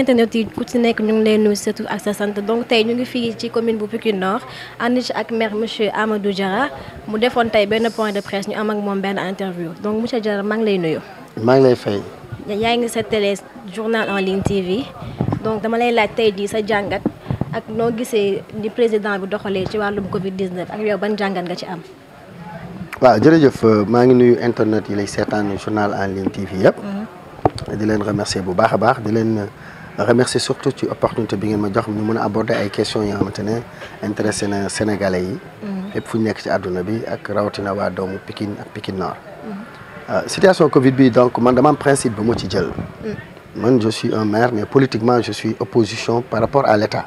internet yi ku ci nekk ñu ngi lay nuyu sa tur ak sa sant donc tey ñu ngi fii ci commune bu Pikine Nord ànd ci ak maire monsieur Amadou Diarra mu defoon tey benn point de presse ñu am ak moom benn interview donc monsieur Diarra maa ngi lay nuyu. maa ngi lay fay. yaa ngi sa télé journal en ligne TV donc dama lay laaj tey jii sa jàngat ak noo gisee ni président bi doxalee ci wàllum Covid 19 ak yow ban jàngat nga ci am. waaw jërëjëf maa ngi nuyu internet yi lay seetaan journal en ligne TV yëpp. di leen remercier bu baax a baax di leen remercier surtout ci opportunité bi ngeen ma jox ñu mën a aborder ay questions yoo xamante ne intéressé na Sénégalais yi. fépp fu ñu nekk ci àdduna bi ak rawatina waa doomu Pikine ak Pikine Nord. situation Covid bi donc man dama am principe ba mu ci jël. man je suis un maire mais politiquement je suis opposition par rapport à l'État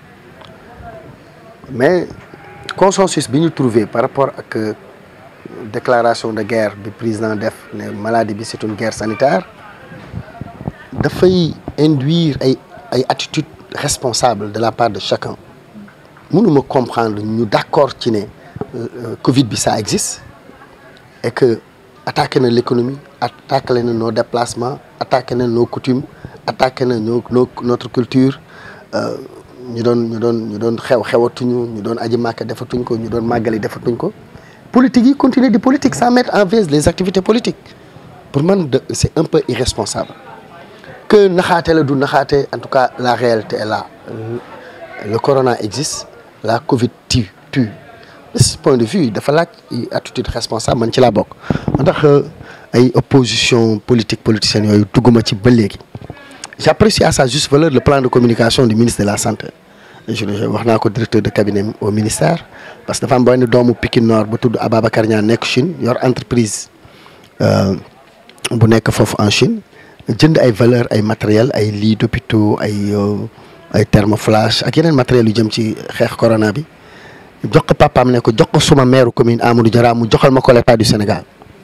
mais consensus bi ñu trouvé par rapport ak déclaration de guerre bi président def ne maladie bi c'est une guerre sanitaire dafay induire ay ay attitudes responsables de la part de chacun mënuma comprendre ñu d'accord ci ne Covid bi ça existe et que attaqué na l'économie attaqué na nos déplacements attaqué na nos coutumes attaqué na nos notre culture ñu doon ñu doon ñu doon xew xewatuñu ñu doon aji màkk defatuñ ko ñu doon màggali defatuñ ko politique yi continuer di politique sans mettre en veille les activités politiques pour man de c'est un peu irresponsable que naxaate la du naxaate en tout cas la réalité est là le corona existe la Covid tue tue de ce point de vue dafa laaj attitude responsable man ci laa bokk moo tax ay opposition politique politicienne yooyu dugguma ci ba léegi j'apprécie à sa juste valeur le plan de communication du ministre de la santé je wax naa ko directeur de cabinet au ministère parce que dafa am benn doomu Pikine Nord ba tudd Ababacar Niang nekk Chine yor entreprise bu nekk foofu en Chine jënd ay valeur ay matériel ay lits d'hôpitaux ay ay thermoflash ak yeneen matériels yu jëm ci xeex corona bi jox ko papaam ne ko jox ko suma maire commune Amadou Diarra mu joxal ma ko l'État du Sénégal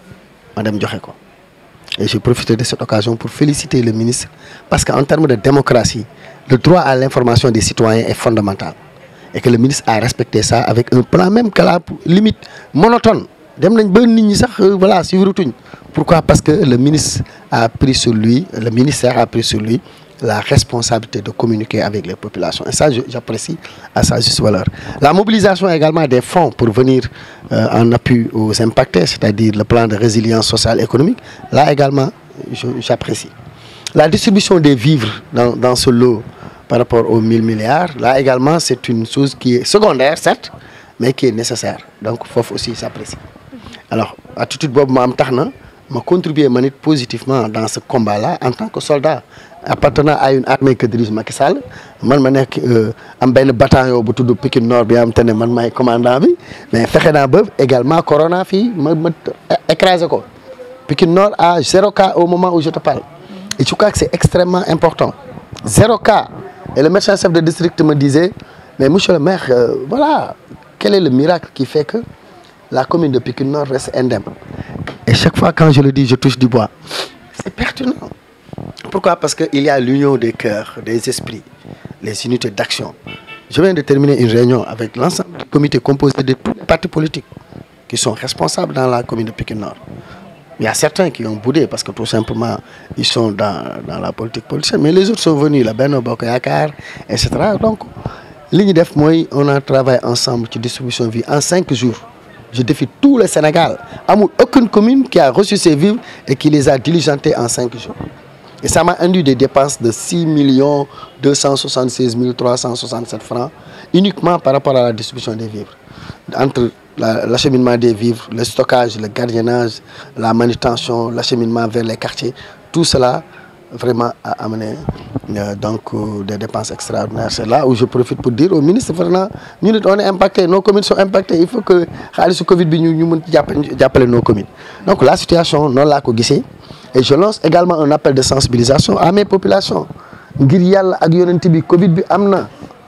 ma dem joxe ko et j'ai profité de cette occasion pour féliciter le ministre parce que en termes de démocratie le droit à l'information des citoyens est fondamental et que le ministre a respecté ça avec un plan même que la limite monotone dem nañ ba nit ñi sax voilà suivre tuñ pourquoi parce que le ministre a pris sur lui le ministère a pris sur lui la responsabilité de communiquer avec les populations et ça j'apprécie à sa juste valeur la mobilisation également des fonds pour venir euh, en appui aux impactés c'est-à-dire le plan de résilience sociale et économique là également j'apprécie la distribution des vivres dans dans ce lot par rapport aux 1000 milliards là également c'est une chose qui est secondaire certes mais qui est nécessaire donc foofu aussi j'apprécie alors attitude boobu ma am tax na ma contribuer man it positivement dans ce combat-là en tant que soldat appartenant à une armée que dirige Macky Sall man ma nekk am benn bataillon bu tudd Pikine Nord bi am te ne man maay commandant bi mais fexe naa ba également corona fii ma ma écrasé ko Pikine Nord à zéro cas au moment où je te parle et je crois que c'est extrêmement important zéro cas et le médecin chef de district me disait mais monsieur le maire euh, voilà quel est le miracle qui fait que la commune de Pikine Nord reste indemne et chaque fois quand je le dis je touche du bois c'est pertinent pourquoi parce que il y a l'union des cœurs des esprits les unités d'action je viens de terminer une réunion avec l'ensemble du comité composé de tous les partis politiques qui sont responsables dans la commune de Pikine Nord il y a certains qui ont boudé parce que tout simplement ils sont dans dans la politique politicienne mais les autres sont venus la Benno Bokk Yaakaar et cetera donc li ñu def mooy on a travaillé ensemble ci distribution vie en cinq jours je défie tout le Sénégal amul aucune commune qui a reçu ses vivres et qui les a diligentés en cinq jours et ça m'a induit des dépenses de six millions deux cent soixante-seize mille trois cent soixante-sept francs uniquement par rapport à la distribution des vivres entre la l'acheminement des vivres le stockage le gardiennage la manutention l'acheminement vers les quartiers tout cela vraiment a amené euh, donc euh, des dépenses extraordinaires c'est là où je profite pour dire au ministre vraiment ñu nit on est impacté nos communes sont impactées il faut que xaalisu Covid bi ñu ñu mën jàppale jàppale nos communes donc la situation noonu laa ko gisee et je lance également un appel de sensibilisation à mes populations ngir yàlla ak yonent bi Covid bi am na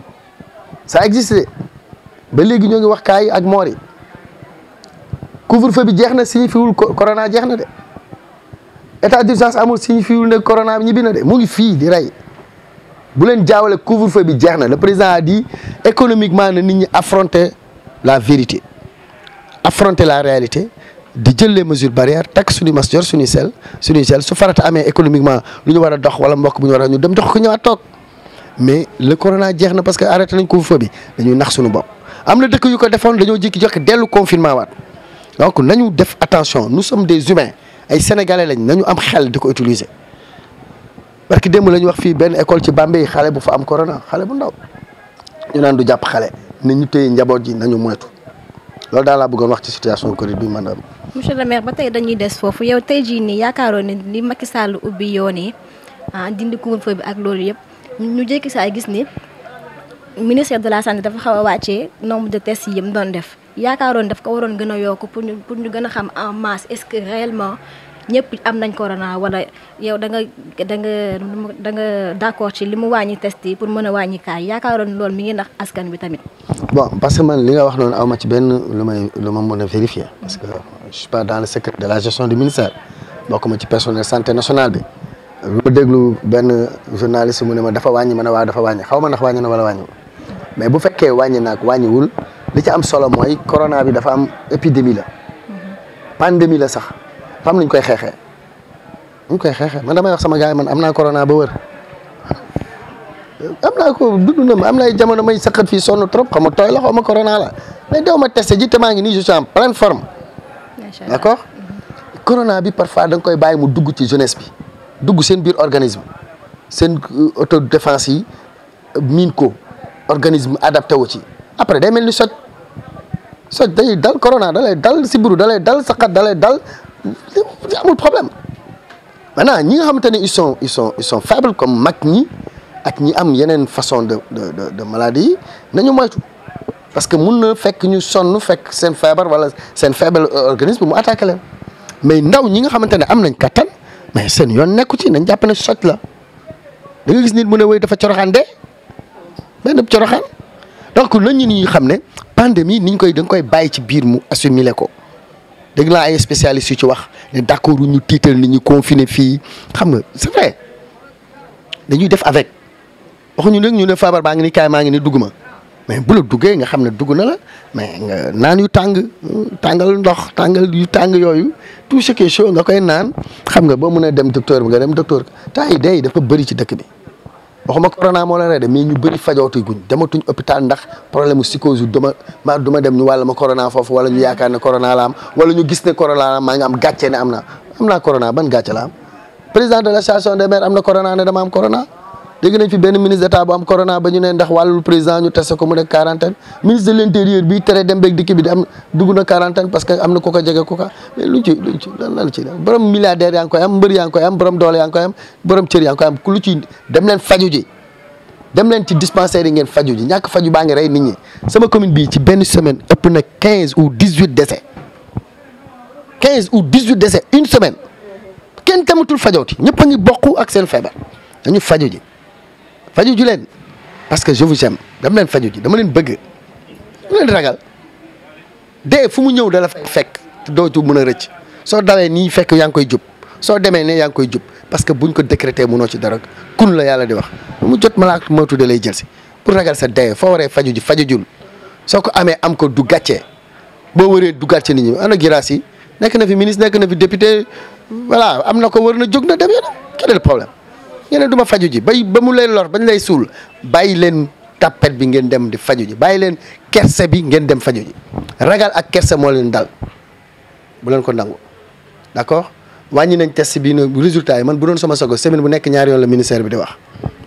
ça existe ba léegi ñoo ngi wax kaay ak moor yi couvre-feu bi jeex na signifiewul corona jeex na de état d'urgence amul signifiewul ne corona bi ñibbi na de mu ngi fii di rey bu leen jaawale couvre-feu bi jeex na le président a dit économiquement na nit ñi affronter la vérité affronter la réalité di jël les mesures barrières takk suñu mas jor suñuy sel suñuy sel su farata amee économiquement lu ñu war a dox wala mbokk bu ñu war a ñu dem dox ko ñëwaat toog mais le corona jeex na parce que arrêté nañ couvre-feu bi dañuy nax suñu bopp am na dëkk yu ko defoon dañoo jékki joxe dellu confinement waat donc nañu def attention nous sommes des humains ay sénégalais lañ nañu am xel di ko utiliser parce que démb la ñu wax fii benn école ci Bambey xale bu fa am corona xale bu ndaw ñu naan du jàpp xale na ñu téye njaboot ji nañu moytu loolu daal laa bëggoon wax ci situation Covid bi madame. monsieur le maire ba tey dañuy des foofu yow tey jii nii yaakaaroon ni li Macky Sall ubbi yoon yi ah dindi couvre-feu bi ak loolu yëpp ñu jékki saa gis ni ministère de la santé dafa xaw a wàccee nombre de tests yi mu doon def yaakaaroon daf ko waroon gën a yokk pour ñu pour ñu gën a xam en masse est-ce que réellement ñëpp am nañ corona wala yow da nga da nga da nga d'accord ci li mu wàññi test yi pour mën a wàññi kaay yaakaaroon loolu mi ngi ndax askan bi tamit. bon parce que man li nga wax noonu aw ma ci benn lu may lu ma mën a vérifier parce que je suis pas dans le secret de la gestion du ministère bokk ma ci personnel santé nationale bi lu ma déglu benn journaliste mu ne ma dafa wàññi ma ne waaw dafa wàññi xaw ma ndax wàññi na wala wàññiwul mais bu fekkee wàññi naag wàññiwul li ci am solo mooy corona bi dafa am épidémie la pandémie la sax fa am nañ koy xeexee ñu koy xeexee man damay wax sama gars yi man am naa corona ba wër am naa ko dund na ma am na ay jamono may saqat fii sonn trop xam nga tooy la xaw ma corona la mais dew ma testé ji te maa ngi nii je suis en pleine forme d' accord corona bi parfois da nga koy bàyyi mu dugg ci jeunesse bi dugg seen biir organisme seen autodéfense yi miin ko organisme adapté wu ci après day mel ni soj soj day dal corona da lay dal sibiru da lay dal saqat da lay dal amul problème maintenant ñi nga xamante ne ils sont ils sont ils sont faibles comme mag ñi ak ñi am yeneen façon de de de de maladie yi nañu moytu parce que mun na fekk ñu sonn fekk seen feebar wala seen faible organisme mu attaqué leen mais ndaw ñi nga xamante ne am nañ kattan mais seen yoon nekku ci nañ jàpp ne soj la da nga gis nit mu ne wéy dafa coroxaan de benn coroxaan donc nañ ñu ni xam ne pandémie niñ koy da nga koy bàyyi ci biir mu assimiler ko dégg naa ay spécialistes yu ci wax ne d'accord ñu tiital nit ñi confiné fii xam nga c'est vrai dañuy def avec waxuñu nag ñu ne feebar baa ngi ni kaay maa ngi ni dugg ma mais bu la duggee nga xam ne dugg na la mais nga naan yu tàng tàngal ndox tàngal yu tàng yooyu tout ce qui est chaud nga koy naan xam nga boo mën a dem docteur bi nga dem docteur temps yi day dafa bëri ci dëkk bi waxuma corona moo la rey de mais ñu bëri fajootu guñ dematuñ hôpital ndax problème mu psychose yu duma ma duma dem ñu wàll ma corona foofu wala ñu yaakaar ne corona la am wala ñu gis ne corona la am maa ngi am gàcce ne am na am naa corona ban gàcce la am président de l'association des maires am na corona ne dama am corona dégg nañ fi benn ministre d'état bu am corona ba ñu ne ndax wàllul président ñu testé ko mu nekk quarantaine ministre de l'intérieur bi tere dem beeg dikk bi di am dugg na quarantaine parce que am na ku ko jege ku ko mais luñ ci luñ ci lan lan ci borom milliardaire yaa ngi koy am mbër yaa ngi koy am borom doole yaa ngi koy am borom cër yaa ngi koy am ku lu ci dem leen faju ji dem leen ci dispensaire yi ngeen faju ji ñàkk faju baa ngi rey nit ñi sama commune bii ci benn semaine ëpp na quinze ou dix huit décès quinze ou dix huit décès une semaine kenn tamatul fajooti ñëpp a ngi bokk ak seen feebar dañu faju ji faju ji leen parce que je vous aime dama leen faju ji dama leen bëgg mu leen ragal dee fu mu ñëw dala fekk dootu mën a rëcc soo dawee nii fekk yaa ngi koy jub soo demee ne yaa ngi koy jub parce que buñ ko décrété mënoo ci dara kun la yàlla di wax mu jot malaaka moo tuddee lay jël si pour ragal sa dee foo waree faju ji faju jul soo ko amee am ko du gàccee boo waree du gàcce nit ñi ana giraas yi nekk na fi ministre nekk na fi député voilà am na ko war na jóg na dem yoonam quel est le problème ngeen du ma faju ji bay ba mu lay lor bañ lay suul bàyyi leen tapet bi ngeen dem di faju ji bàyyi leen kerse bi ngeen dem faju ji ragal ak kerse moo leen dal bu leen ko nangu d'accord wàññi nañ test bi nag résultat yi man bu doon sama sogo semaine bu nekk ñaari yoon la ministère bi di wax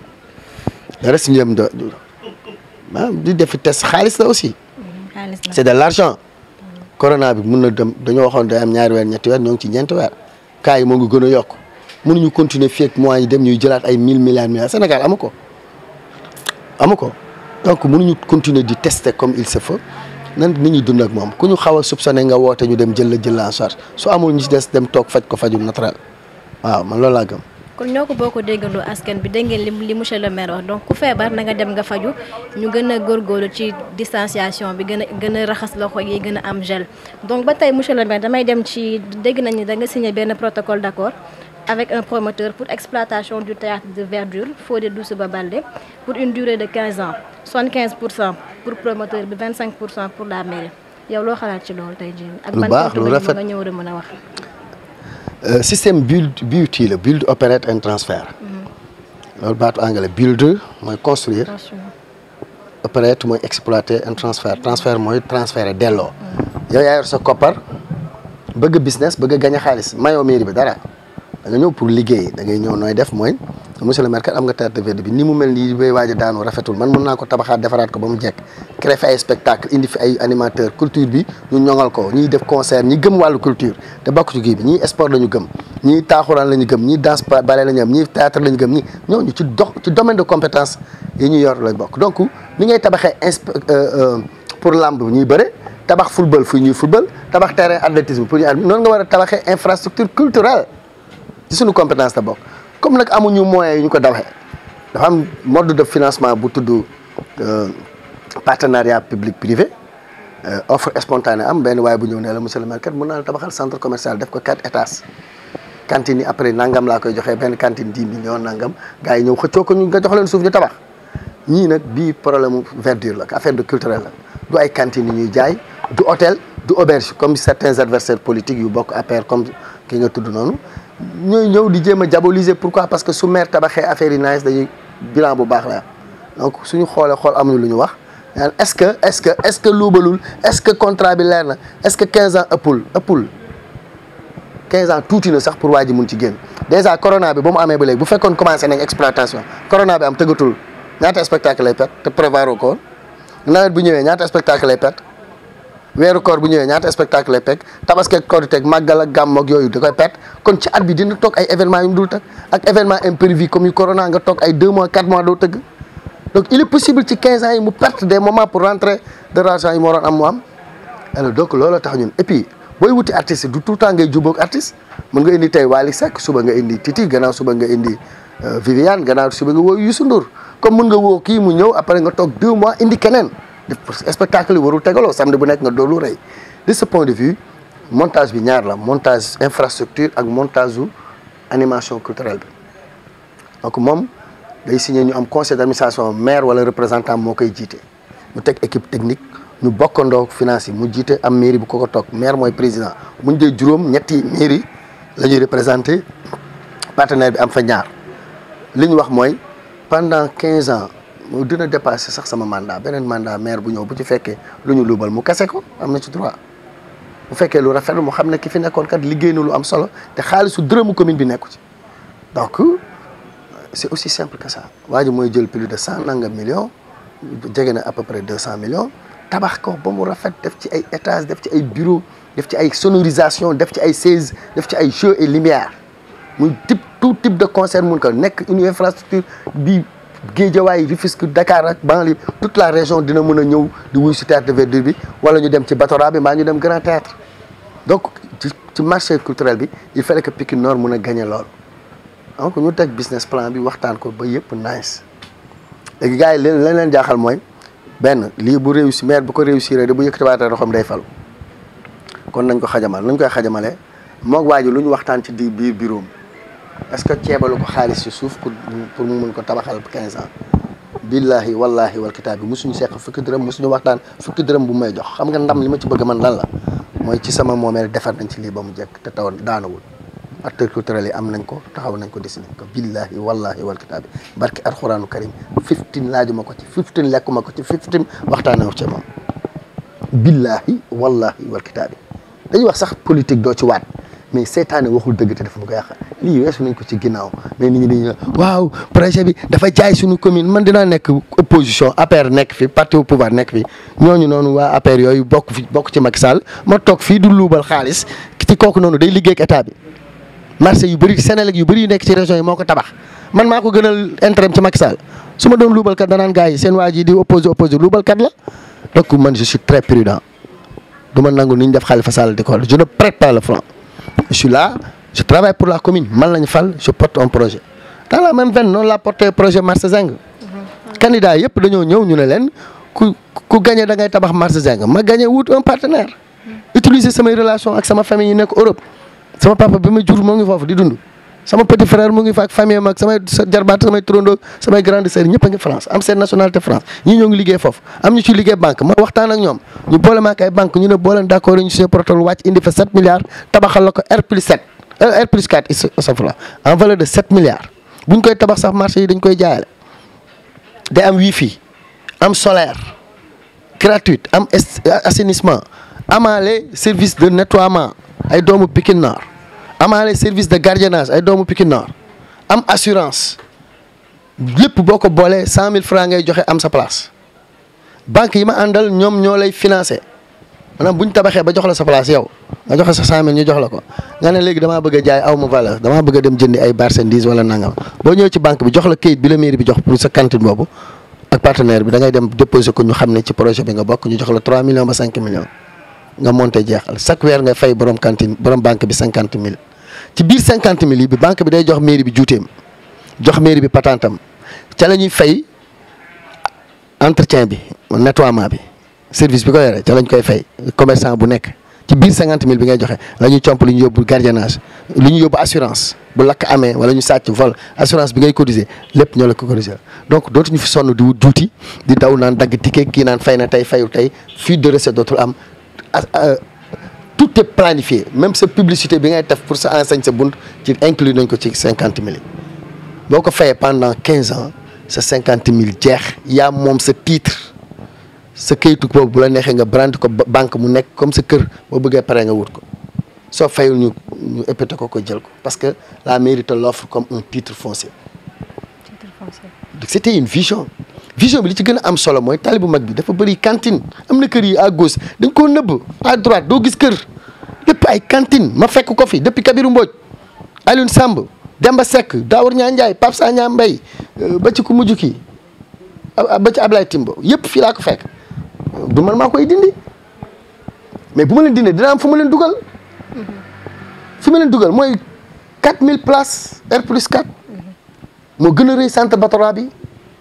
da reste njëm do ah di def test xaalis la aussi c'est de l'argent corona bi mun na dem dañoo waxoon day am ñaari weer ñetti weer ñoo ngi ci ñeenti weer cas yi moo ngi gën a yokk mënuñu continuer fii ak mois yi dem ñuy jëlaat ay mille milliards milliards Sénégal amu ko amu ko donc mënuñu continuer di tester comme il se faut nan nit ñi dund ak moom ku ñu xaw a soupçonné nga woote ñu dem jël la jël la en charge su amul ñu ci des dem toog faj ko fajum naturel waaw man loolu laa gëm. kon ñoo ko boo ko déggandoo askan bi dégg ngeen li li monsieur le maire wax donc ku feebar na nga dem nga faju ñu gën a góorgóorlu ci distanciation bi gën a gën a raxas loxo yi gën a am gel donc ba tey monsieur le maire damay dem ci dégg nañu da nga signé benn protocole d'accord avec un promoteur pour exploitation du théâtre de verdure Fodé Doussouba Baldé pour une durée de 15 ans 75 pour cent pour promoteur bi 25 pour cent pour la mairie yow loo xalaat ci loolu tey jii. ak lu ban baax lu porte-monnaie rafet nga ñëw de mën a wax. Euh, système build BUT la build operate and transfer loolu baatu anglais build mooy construire attention operate mooy exploiter and transfer transfert mooy transférer delloo yow yaa yor sa koppar bëgg business bëgg a gañ a xaalis mayoo mairie bi dara da nga ñëw pour liggéey da ngay ñëw nooy def mooy monsieur le maire kat am nga terre de verde bi ni mu mel nii bay waaj a daanu rafetul man mun naa ko tabaxaat defaraat ko ba mu jekk créer fi ay spectacle indi fi ay animateur culture bi ñu ñoŋal ko ñiy def concert ñi gëm wàllu culture te bokk ci kii bi ñii sport la ñu gëm ñii taaxuraan la ñu gëm ñii danse ballet la ñu am ñii théâtre la ñu gëm ñii ñooñu ci dox ci domaine de compétence yi ñu yor lañ bokk donc ni ngay tabaxee inspe pour lamb ñuy bëre tabax football fu ñuy football tabax terrain athlétisme pour ñu ad noonu nga war a tabaxee infrastructure culturelle ci suñu compétence la bokk comme nag amuñu moyens yu ñu ko dawaxee dafa am mode de financement bu tudd partenariat public privé offre spontanée am benn waaye bu ñëw ne la monsieur le maire kat mën naa la tabaxal centre commercial def ko quatre étages cantine yi après nangam laa koy joxee benn cantine dix millions nangam gars yi ñëw xëccoo ko ñu nga jox leen suuf ñu tabax ñii nag bii problème verdure la affaire de culturel la du ay cantines yu ñuy jaay du hôtel du auberge comme certains adversaires politiques yu bokk APR comme ki nga tudd noonu ñooy ñëw di jéem a diaboliser pourquoi parce que su maire tabaxee affaire yi nice dañuy bilan bu baax la donc suñu xoolee xool amuñu lu ñu wax est-ce que est-ce que est-ce que luubalul est-ce que contrat bi leer na est-ce que 15 ans ëppul ëppul 15 ans tuuti na sax pour waa ji mun ci génn déjà corona bi ba mu amee ba léegi bu fekkoon commencé nañ exploitation corona bi am tëggatul ñaata spectacle lay perte te prévoir ko woon nawet bu ñëwee ñaata spectacle lay perte weeru koor bu ñëwee ñaata spectacle lay perte tabaski ak koor teg màggal ak gàmm ak yooyu da koy perte kon ci at bi dina toog ay événements yu mu dul tëgg ak événement imprévu comme yu corona nga toog ay 2 mois 4 mois doo tëgg donc il est possible ci 15 ans yi mu perte des moments pour rentrer de l'argent yi mu waroon am mu am alors donc loolu tax ñun et puis booy wuti artiste du tout le temps ngay jubóog artiste mën nga indi tey Wally Seck suba nga indi Titi gannaaw suba nga indi Viviane gannaaw suba nga woo Youssou Ndour comme mën nga woo kii mu ñëw après nga toog 2 mois indi keneen spectacle yi warul tegaloo samedi bu nekk nga doolu rëy de ce point de vue montage bi ñaar la montage infrastructure ak montage u animation culturelle bi donc moom day signé ñu am conseil d'administration maire wala représentant moo koy jiite ñu teg équipe technique ñu bokkandoo finance yi mu jiite am mairie bu ko ko toog maire mooy président bu ñu dee juróom ñetti mairie la ñuy représenté partenaire bi am fa ñaar li ñu wax mooy pendant quinze ans mu dina dépassé sax sama mandat beneen mandat maire bu ñëw bu ci fekkee lu ñu luubal mu kase ko am na ci droit bu fekkee lu rafet mu xam ne ki fi nekkoon kat liggéey na lu am solo te xaalisu dërëmu commune bi nekku ci donc c'est aussi simple que ça waa ji mooy jël plus de cent nangam millions jege na à peu près deux cent millions tabax ko ba mu rafet def ci ay étages def ci ay bureaux def ci ay sonorisation def ci ay chaises def ci ay jeux et lumière muy type tout type de concert mun ko nekk une infrastructure bi Guédiawaye Rufisque Dakar ak banlieue toute la région dina mën a ñëw di wuy si théâtre de verdure bi wala ñu dem ci Batora bi mbaa ñu dem Grand Théâtre donc ci ci marché culturel bi il fallait que Pikine Nord mën a gagner lool donc ñu teg business plan bi waxtaan ko ba yëpp nice léegi gars yi leen leen leen jaaxal mooy benn lii bu réussi maire bu ko réussir de bu yëkkatiwaatee loxoom day falu kon nañ ko xajamal nañ koy xajamalee moog waa ji lu ñu waxtaan ci di biir bureau est-ce que ceebalu ko xaalis ci suuf pour pour mu mun ko tabaxal 15 ans billahi wallahi wal kitaab bi mosuñu seq fukki dërëm mosuñu waxtaan fukki dërëm bu may jox xam nga ndam li ma ci bëgg man lan la mooy ci sama moomeel defar nañ ci lii ba mu jekk te taw daanawul acteurs culturels yi am nañ ko taxaw nañ ko dessiné ko billahi wallahi wal kitaab bi barki alxuraanu karim 15 laajuma ko ci 15 lekkuma ko ci 15 waxtaanee wu ci moom billahi wallahi wal kitaab bi dañuy wax sax politique doo ci waat mais seetaane waxul dëgg te dafa bëgg a yàq lii weesu nañ ko ci ginnaaw mais nit ñi dañuy waaw projet bi dafa jaay suñu commune man dinaa nekk opposition APR nekk fi parti au pouvoir nekk fi ñooñu noonu waa APR yooyu bokk fi bokk ci Macky Sall ma toog fii du luubal xaalis ci kooku noonu day liggéey ak état bi marché yu bëri Sénégal yu bëri yu nekk ci région yi moo ko tabax man maa ko gënal intérêt ci Macky Sall su ma doon luubal kat danaan gars yi seen waa ji di opposé opposé luubal kat la donc man je suis très prudent du ma nangu ni ñu def Khalifa Sall di ko je ne prête pas le flanc je suis là je travaille pour la commune man lañ fal je porte un projet dans la même veine noonu laa porté projet marché Zeng candidat yëpp dañoo ñëw ñu ne leen ku ku gagné da ngay tabax marché Zeng ma gagné wut un partenaire utiliser samay relation ak sama famille yi nekk Europe sama papa bi ma jur moo ngi foofu di dund sama petit frère mu ngi fa ak famille mag samay jarbaat samay turandoo samay grande sœur ñëpp a ngi France am seen nationalité France ñii ñoo ngi liggéey foofu am ñu ci liggéey banque ma waxtaan ak ñoom ñu boole ma ak ay banque ñu ne boo leen d' accord ñu signé protocole wàcc indi fa 7 milliards tabaxal la ko R plus 7 R plus 4 safla en valeur de 7 milliards bu ñu koy tabax sax marché yi dañ koy jaayale day am wifi am solaire gratuite am assainissement amaale service de nettoiement ay doomu Pikine Nord amaale service de gardiennage ay doomu Pikine Nord am assurance lépp boo ko boolee cent mille francs ngay joxe am sa place banque yi ma àndal ñoom ñoo lay financé maanaam bu ñu tabaxee ba jox la sa place yow nga joxe sa cent mille ñu jox la ko nga ne léegi damaa bëgg a jaay aw ma valeur damaa bëgg a dem jëndi ay marchandises wala nangam boo ñëwee ci banque bi jox la kayit bi la mairie bi jox pour sa cantine boobu ak partenaire bi da ngay dem déposer ko ñu xam ne ci projet bi nga bokk ñu jox la trois millions ba cinq millions nga monté jeexal chaque weer nga fay borom cantine borom banque bi cinquante mille ci biir cinquante mille yi bi banque bi day jox mairie bi juuteem jox mairie bi patentam ca la ñuy fay entretien bi nettoiement bi service bi ko yore ca lañ koy fay commerçant bu nekk ci biir cinquante mille bi ngay joxe la ñuy comp lu ñu yóbbu gardiennage lu ñu yóbbu assurance bu lakk amee wala ñu sàcc vol assurance bi ngay cotiser lépp ñoo la ko cotiser donc dootuñu fi sonn di wut juuti di daw naan dagg ticket kii naan fay na tey fayu tey fuite de recette dootul am tout est planifié même sa publicité bi ngay def pour sa enseigne sa bunt ci inclus nañ ko ci cinquante mille boo ko fayee pendant quinze ans sa cinquante mille jeex yaa moom sa titre sa kayitu boobu bu la neexee nga brand ko banque mu nekk comme sa kër boo bëggee pare nga wut ko soo fayul ñu ñu épété ko ko jël ko parce que la mairie te l'offre comme un titre foncier. titre foncier. c'était une vision vision bi li ci gën a am solo mooy tali bu mag bi dafa bëri cantine am na kër yi à gauche dañ koo nëbb à droite doo gis kër lépp ay cantine ma fekk ko fi depuis Kabirou Mbodj Alioune Samb Demba Seck Daour Niang Ndiaye Pape Sagna Mbaye ba ci ku mujj kii ba ci Ablaye Timbo yëpp fii laa ko fekk du man maa koy dindi mais bu ma leen dindee dina am fu ma leen dugal fi ma leen dugal mooy 4000 places R plus 4 moo gën a rëy centre Batora bi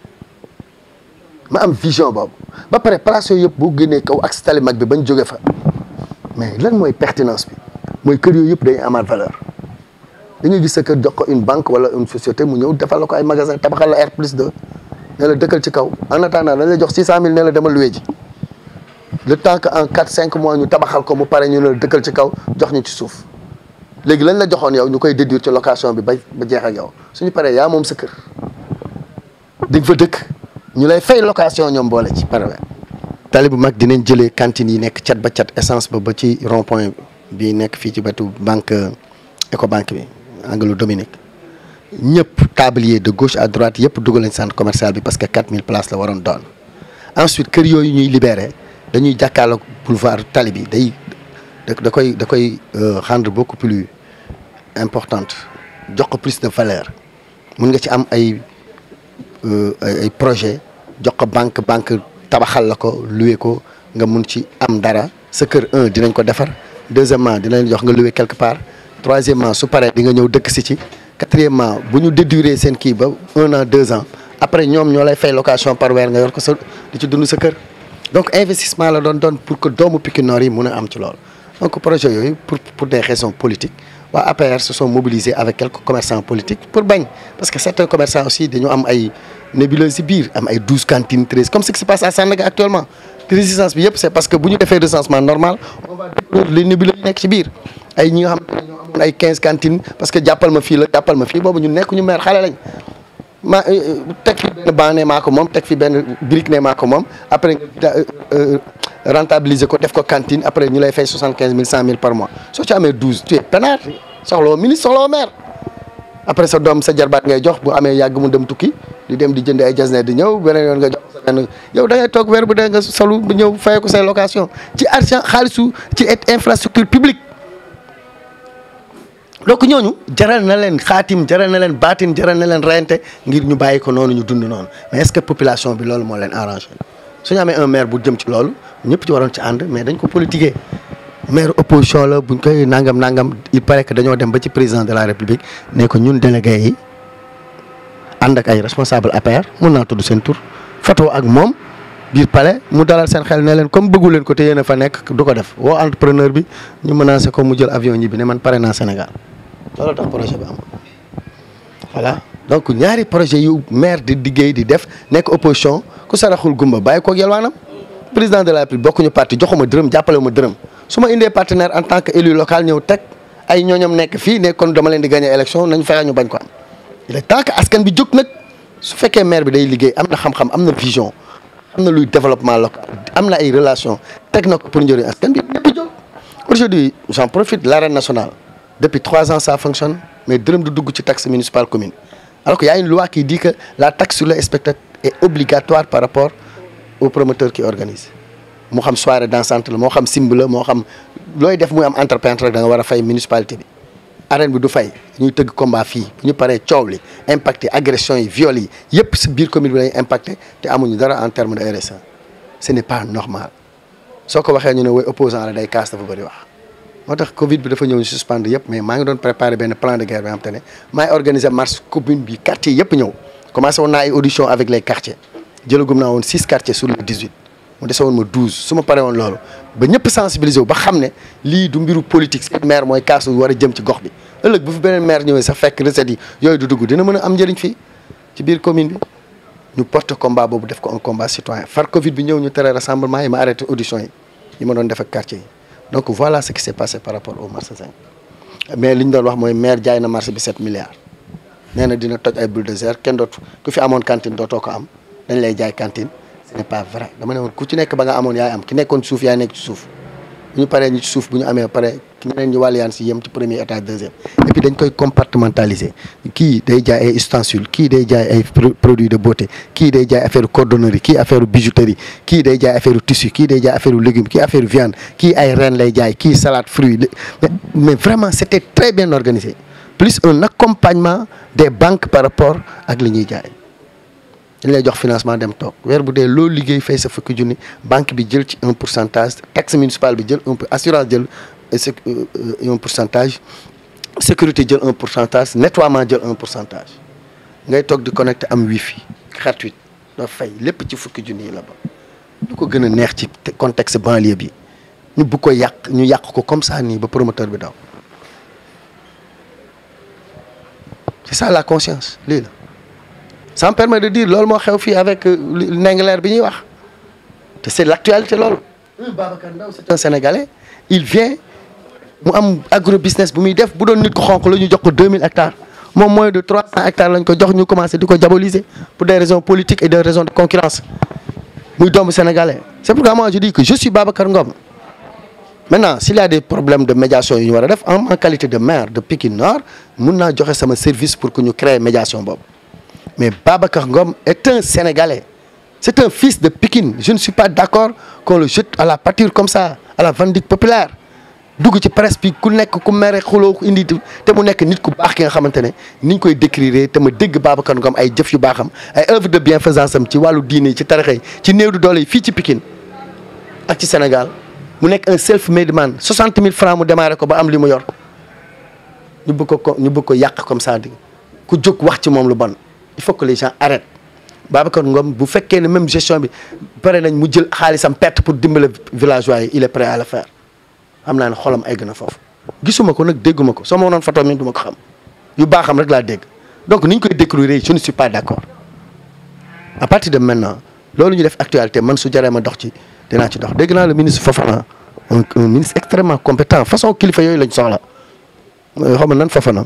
ma am vision boobu ba pare place yooyu yëpp boo génnee kaw ak tali mag bi bañ jóge fa mais lan mooy pertinence bi mooy kër yooyu yëpp dañuy amaat valeur da ngay gis sa kër jox ko une banque wala une société mu ñëw defal la ko ay magasin tabaxal la R plus 2 ne la dëkkal ci kaw en attendant dañ la jox 600000 ne la demal luwe ji le temps que en 4 5 mois ñu tabaxal ko mu pare ñu ne la dëkkal ci kaw jox ñu ci suuf léegi lañ la joxoon yow ñu koy déduire ci location bi ba ba jeex ak yow suñu paree yaa moom sa kër di nga fa dëkk ñu lay fay location ñoom boole ci par weer tali bu mag dinañ jëlee cantine yi nekk cat ba cat essence ba ba ci rond point bi nekk fii ci wetu banque Ecobank bi anglo Dominique ñëpp tablier de gauche à droite yëpp dugal nañ centre commercial bi parce que 4000 places la waroon doon ensuite kër yooyu ñuy libéré dañuy jàkkaarloog boulevard tali bi day da koy da koy rendre beaucoup plus importante jox ko plus de valeur mun nga ci am ay ay projet jox ko banque banque tabaxal la ko loué ko nga mun ci am dara sa kër un dinañ ko defar deuxièmement dinañ jox nga loué quelque part troisièmement su paree di nga ñëw dëkk si ci quatrièmement bu ñu dédurer seen kii ba un an deux ans après ñoom ñoo lay fay location par weer nga yor ko sa di ci dund sa kër donc investissement la doon doon pour que doomu Pikine Nord yi mun a am ci loolu donc projet yooyu pour pour des raisons politiques waa APR se sont mobilisés avec quelques commerçants politiques pour bañ parce que certains commerçants aussi dañu am ay nébuleuses ci biir am ay douze cantines treize comme ce qui se passe à Sandaga actuellement résistance bi yëpp c'est parce que bu ñu defee recensement normal on va découvrir les nébuleuses yi nekk ci biir ay ñi nga xam ne ñoo amoon ay quinze cantines parce que jàppal ma fii la jàppal ma fii boobu ñu nekk ñu meer xale lañ ma teg fi benn banc ne maa ko moom teg fi benn brique ne maa ko moom après nga rentabiliser ko def ko cantine après ñu lay fay soixante quinze mille cent mille par mois soo ci amee douze tu es peinard soxla woo ministre soxla woo maire après sa doom sa jarbaat ngay jox bu amee yàgg mu dem tukki di dem di jënd ay jasne di ñëw beneen yoon nga jox sa benn yow da ngay toog weer bu dee nga solu bu ñëw fayee ko say location ci argent xaalisu ci infrastructure publique donc ñooñu jaral na leen xaatim jaral na leen baatin jaral na leen reyante ngir ñu bàyyi ko noonu ñu dund noonu mais est-ce que population bi loolu moo leen arrangé suñu amee un maire bu jëm ci loolu ñëpp ci waroon ci ànd mais dañ ko politiquer maire opposition la buñ koy nangam nangam il paraît que dañoo dem ba ci président de la république ne ko ñun délégué yi ànd ak ay responsable APR mun naa tudd seen tur photo ak moom biir palais mu dalal seen xel ne leen comme bëggu leen ko te yéen a fa nekk du ko def woo entrepreneur bi ñu menacé ko mu jël avion ñi bi ne man pare naa Sénégal loolu tax projet bi am voilà donc ñaari projet yu maire di liggéey di def nekk opposition ku saraxul gumba bàyyi koog yalwaanam président de la République bokkuñu parti joxuma dërëm jàppale ma dërëm su ma indee partenaire en tant que élu local ñëw teg ay ñooñam nekk fii ne kon dama leen di gagner élection nañ fexe ñu bañ ko am il est temps que askan bi jóg nag su fekkee maire bi day liggéey am na xam-xam am na vision am na luy développement local am na ay relation teg na ko pour njëriñ askan bi ñëpp jóg aujourd'hui j'en profite l'arène nationale depuis trois ans ça fonctionne mais dërëm du dugg ci taxe municipale commune alors qu'il y a une loi qui dit que la taxe sur le spectacle est obligatoire par rapport au promoteur qui organise moo xam soirée dansante la moo xam simb la moo xam looy def muy am entrepreneur rek da nga war a fay municipalité bi arène bi du fay ñuy tëgg combat fii bu ñu paree coow li impacté agression yi viol yi yëpp si biir commune bi lañuy impacté te amuñu dara en terme de RSA ce n'est pas normal soo ko waxee ñu ne woy opposant la day kaas dafa bëri wax moo tax Covid bi dafa ñëw ñu suspendre yëpp mais maa ngi doon préparer benn plan de guerre bi nga xam te ne maay organiser marche commune bi quartier yëpp ñëw commencé woon naa ay audition avec les quartiers jëlagum naa woon six quartiers sur les dix-huit mu dese woon ma douze su ma paree woon loolu ba ñëpp sensibiliser wu ba xam ne lii du mbiru politique seen maire mooy kaasu war a jëm ci gox bi ëllëg bu fi beneen maire ñëwee sax fekk recettes yi yooyu du dugg dina mën a am njëriñ fii ci biir commune bi ñu porte combat boobu def ko un combat citoyen far Covid bi ñëw ñu tere rassemblement yi ma arrêté audition yi yi ma doon def ak quartier yi donc voilà ce qui s'est passé par rapport au marché 5 mais li ñu doon wax mooy maire jaay na marché bi 7 milliards nee na dina toj ay bulldozer kenn dootu ku fi amoon cantine dootoo ko am dañ lay jaay cantine ce n'est pas vrai dama ne woon ku ci nekk ba nga amoon yaay am ki nekkoon suuf yaay nekk ci suuf bu ñu paree ñi ci suuf bu ñu amee pare ñeneen ñi wàlliyaan si yem ci premier étage deuxième et puis dañ koy compartimentaliser kii day jaay ay ustensiles kii day jaay ay produits de beauté kii day jaay affaire cordonnerie kii affaire bijouterie kii day jaay affaire tissu kii day jaay affaire légumes kii affaire viande kii ay ren lay jaay kii salade fruits mais vraiment c'était très bien organisé plus un accompagnement des banques par rapport ak li ñuy jaay dañ lay jox financement dem toog weer bu dee loolu liggéey fay sa fukki junni banque bi jël ci un pourcentage taxe municipale bi jël un assurance jël un pourcentage sécurité jël un pourcentage nettoiement jël un pourcentage ngay toog di connecté am wifi gratuit doo fay lépp ci fukki junni yi la ba lu ko gën a neex ci contexte banlieue bi ñu bu ko yàq ñu yàq ko comme ça nii ba promoteur bi daw c'est ça la conscience lii la ça me permet de dire loolu moo xew fii avec Ndingler bi ñuy wax te c'est l'actualité loolu Babacar Ndaw c'est un Sénégalais il vient mu am agro business bu muy def bu doon nit ko xonq la ñu jox ko 2000 hectares moom moins de 300 hectares lañ ko jox ñu commencé di ko diaboliser pour des raisons politiques et des raisons de concurrence muy doomu sénégalais c'est pourquoi moi je dis que je suis Babacar Ngom maintenant s'il y a des problèmes de médiation yu ñu war a def en qualité de maire de Pikine Nord mun naa joxe sama service pour que ñu créer médiation boobu mais Babacar Ngom est un Sénégalais c'est un fils de Pikine je ne suis pas d'accord qu'on le jette à la pâture comme ça à la vindicte populaire dugg ci presse bi ku nekk ku mere xuloo indi te mu nekk nit ku baax ki nga xamante ne ni ñu koy décrire te ma dégg Babacar Ngom ay jëf yu baaxam ay œuvre de bienfaisance am ci wàllu diine ci tarixa yi ci néew du doole yi fii ci Pikine ak ci Sénégal mu nekk un self made man 60 000 francs mu démarré ko ba am li mu yor ñu bëgg ko ñu bëgg ko yàq comme ça di ku jóg wax ci moom lu bon il faut que les gens arrêtent Babacar Ngom bu fekkee ne même gestion bi pare nañ mu jël xaalisam perte pour dimbale villageois yi il est prêt à le faire xam naa ne xolam egg na foofu gisuma ko nag dégguma ko soo ma wonoon photo mi du ma ko xam yu baaxam rek laa dégg donc ni ñu koy décrire je ne suis pas d'accord à partir de maintenant loolu ñu def actualité man su jaree ma dox ci dinaa ci dox dégg naa le ministre Fofana un un ministre extrêmement compétent façon kilifa yooyu lañ soxla xaw ma nan Fofana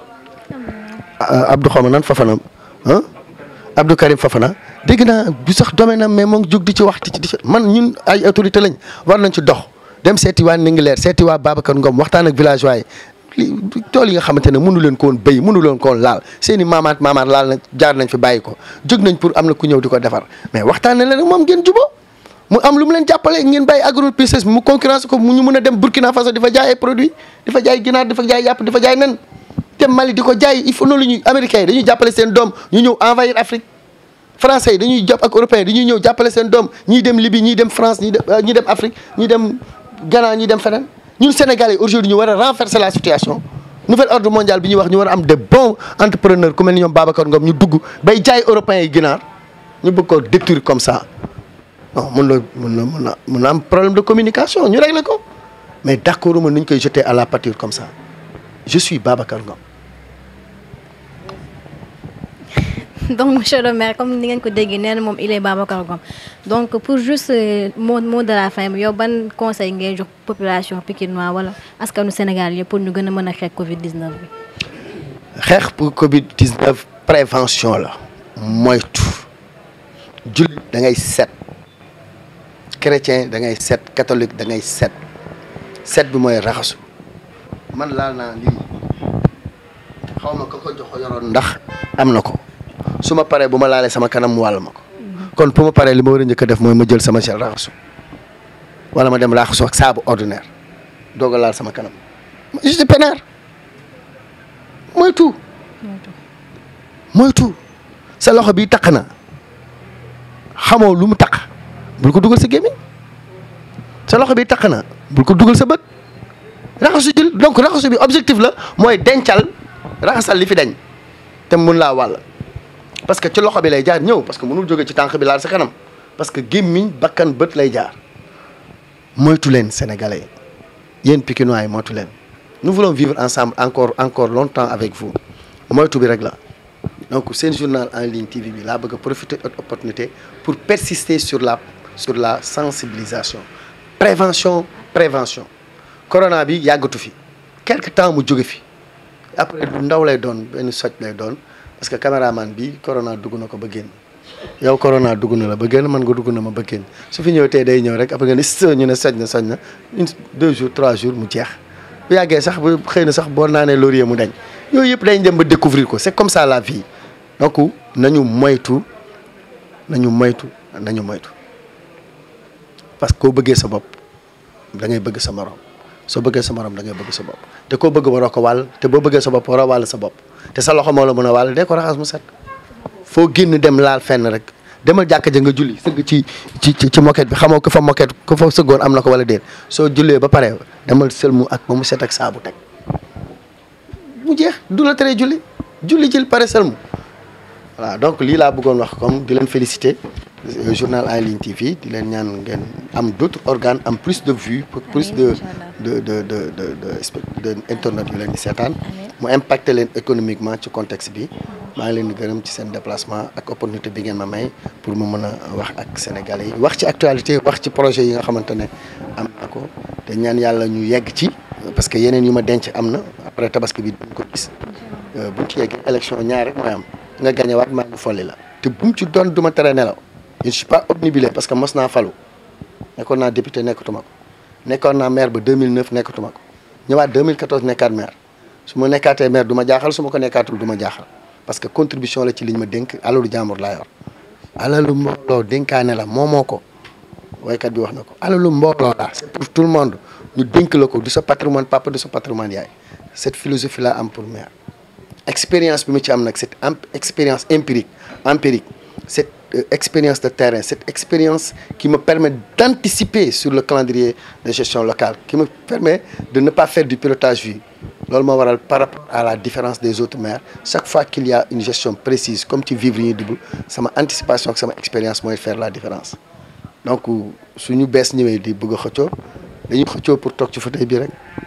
Abdou xaw ma nan Fofana ah Abdou Karim Fofana dégg naa bu sax domaine am mais moo ngi jóg di ci wax di ci man ñun ay autorité lañ war nañ ci dox dem seeti waa Ndingler seeti waa Babacar Ngom waxtaan ak villageois yi tool yi nga xamante ne mënu leen ko woon béy mënu leen ko woon laal seen i maamaat maamaat laal na jaar nañ fi bàyyi ko jóg nañ pour am na ku ñëw di ko defar mais waxtaan na leen moom ngeen jubóo mu am lu mu leen jàppale ngeen bàyyi agro-business mu concurrence ko mu ñu mën a dem Burkina Faso di fa jaay ay produits di fa jaay ginaar di fa jaay yàpp di fa jaay nen dem Mali di ko jaay il faut noonu ñuy américains yi dañuy jàppale seen doom ñu ñëw envahir Afrique français yi dañuy jàpp ak européens dañuy ñëw jàppale seen doom ñii dem Libye ñii dem France ñii dem ñii dem Afrique ñii dem Ghana ñii dem feneen ñun Sénégalais aujourd'hui ñu war a renverser la situation nouvel ordre mondial bi ñuy wax ñu war a am de bons entrepreneurs ku mel ni ñoom Babacar Ngom ñu dugg bay jaay européens yi ginaar ñu bëgg ko détruire comme ça non mun na mun na mun na mun na am problème de communication ñu régler ko mais d'accord ma nu ñu koy jeter à la pâture comme ça je suis Babacar Ngom donc monsieur le maire comme ni ngeen ko déggee nee na moom il est Babacar Ngom donc pour juste mot mot de la fin yow ban conseil ngay jox population pikinois wala askanu Sénégal yëpp pour ñu gën a mën a xeex Covid 19 bi. xeex pour Covid 19 prévention la moytu jullit da ngay set chrétien da ngay set catholique da ngay set set bi mooy raxasu man laal naa lii xaw ma ko ko jox yoroon ndax am na ko su ma paree bu ma laalee sama kanam mu wàll ma ko kon pour ma paree li ma war a njëkk a def mooy ma jël sama gel raxasu wala ma dem raxasu ak saabu ordinaire doog a laal sama kanam je suis pénard moytu moytu sa loxo bi taq na xamoo lu mu taq bul ko dugal sa gémmiñ sa loxo bi taq na bul ko dugal sa bët raxasu jël donc raxasu bi objectif la mooy dencal raxasal li fi dañ te mun laa wàll parce que ci loxo bi lay jaar ñëw parce que mënul jóge ci tànk bi laal sa kanam parce que gémmiñ bakkan bët lay jaar moytu leen sénégalais yéen pikinois yi moytu leen nous voulons vivre ensemble encore encore longtemps avec vous moytu bi rek la donc seen journal en ligne TV bi laa bëgg a profiter de opportunité pour persister sur la sur la sensibilisation prévention prévention corona bi yàggatu fi quelque temps mu jóge fi après lu ndaw lay doon benn soj lay doon parce que caméraman bi corona dugg na ko ba génn yow corona dugg na la ba génn man nga dugg na ma ba génn su fi ñëw tey day ñëw rek après nga ni s ñu ne soj na soj na une deux jours trois jours mu jeex bu yàggee sax bu xëy na sax boo naanee laurier mu dañ yooyu yëpp dañ dem ba découvrir ko c'est comme ça la vie donc nañu moytu nañu moytu nañu moytu parce que koo bëggee sa bopp da ngay bëgg sa morom soo bëggee sa morom da ngay bëgg sa bopp te koo bëgg waroo ko wàll te boo bëggee sa bopp waroo wàll sa bopp te sa loxo moo la mën a wàll dee ko raxas mu set foo génn dem laal fenn rek demal jàkka ja nga julli sëgg ci ci ci moquette bi xamoo ko fa moquette ko fa sëggoon am na ko wala déet soo jullee ba pare demal sëlmu ak ba mu set ak saabu teg mu jeex du la tere julli julli jël pare sëlmu voilà donc lii laa bëggoon wax comme di leen féliciter journal en ligne TV di leen ñaan ngeen am d'autres organes am plus de vues pour plus de de de de de de internet yu leen di seetaan mu impacter leen économiquement ci contexte bi maa ngi leen di gërëm ci seen déplacement ak opportunité bi ngeen ma may pour mu mën a wax ak sénégalais yi wax ci actualité wax ci projet yi nga xamante ne am na ko te ñaan yàlla ñu yegg ci parce que yeneen yu ma denc am na après tabaski bi duñ ko gis buñ ci yeggee élection ñaar rek mooy am nga gagné waat maa ngi folli la te bu mu ci doon du ma tere nelaw je ne suis pas obnubilé parce que mos naa falu nekkoon naa député nekkatuma ko nekkoon naa maire ba 2009 nekkatuma ko ñëwaat 2014 nekkaat maire su ma nekkaatee maire du ma jaaxal su ma ko nekkaatul du ma jaaxal parce que contribution la ci liñ ma dénk alalu jàmbur laa yor alalu mbooloo dénkaane la moomoo ko waykat bi wax na ko alalu mbooloo la c'est pour tout le monde ñu dénk la ko du sa patrimoine papa du sa patrimoine yaay cette philosophie là am pour maire expérience bi mu ci am nag cette expérience empirique empirique cette euh, expérience de terrain cette expérience qui me permet d'anticiper sur le calendrier de gestion locale qui me permet de ne pas faire du pilotage vu loolu moo waral par rapport à la différence des autres maires chaque fois qu'il y a une gestion précise comme ci vivre ñuy dugg sama anticipation ak sama expérience mooy faire la différence donc suñu bees ñëwee di bëgg a xëccoo dañuy xëccoo pour toog ci fauteuil bi rek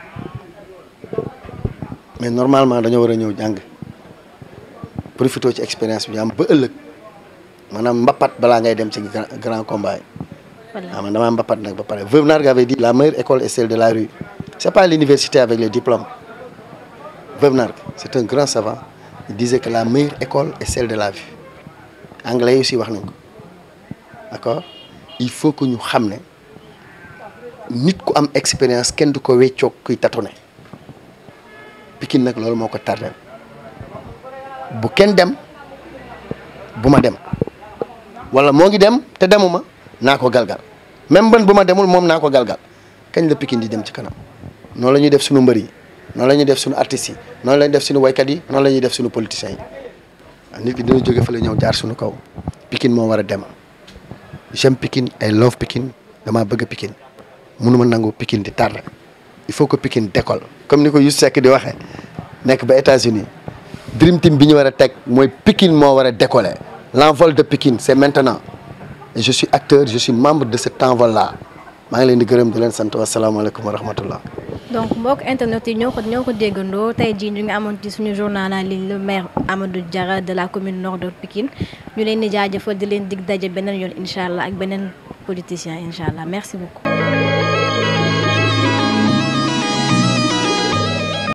mais normalement dañoo war a ñëw jàng profité ci expérience bi am ba ëllëg maanaam mbapat balaa ngay dem ci grand combat yi. waaw man damaa mbapat nag ba pare Veuve Nargue avait dit la meilleure école est celle de la rue c'est pas l'université avec les diplômes Veuve Nargue c'est un grand savant il disait que la meilleure école est celle de la vue anglais yi aussi wax nañ ko d'accord il faut que ñu xam ne nit ku am expérience kenn du ko weccoog kuy tâtonner Pikine nag loolu moo ko tardé bu kenn dem bu ma dem wala moo ngi dem te demuma naa ko galgal même ban bu ma demul moom naa ko galgal kañ la Pikine di dem ci kanam noonu la ñuy def suñu mbër yi noonu la ñuy def suñu artistes yi noonu la ñuy def suñu waykat yi noonu la ñuy def suñu politiciens yi nit ki dina jóge fa la ñëw jaar suñu kaw Pikine moo war a dem j'aime Pikine I love Pikine damaa bëgg Pikine mënuma nangu Pikine di tardé il faut que Pikine décolle comme ni ko Youssou Seck di waxee nekk ba États-Unis Dream Team bi ñu war a teg mooy Pikine moo war a décoller l'envol de Pikine c'est maintenant et je suis acteur je suis membre de cet envol là maa ngi leen di gërëm di leen sant wasalaamaaleykum wa rahmatullah donc mbokk internet yi ñoo ko ñoo ko déggandoo tey jii ñu ngi amoon ci suñu journal en ligne le maire Amadou Diarra de la commune nord de Pikine ñu leen di jaajëfal di leen dig daje beneen yoon incha allah ak beneen politicien incha allah merci beaucoup.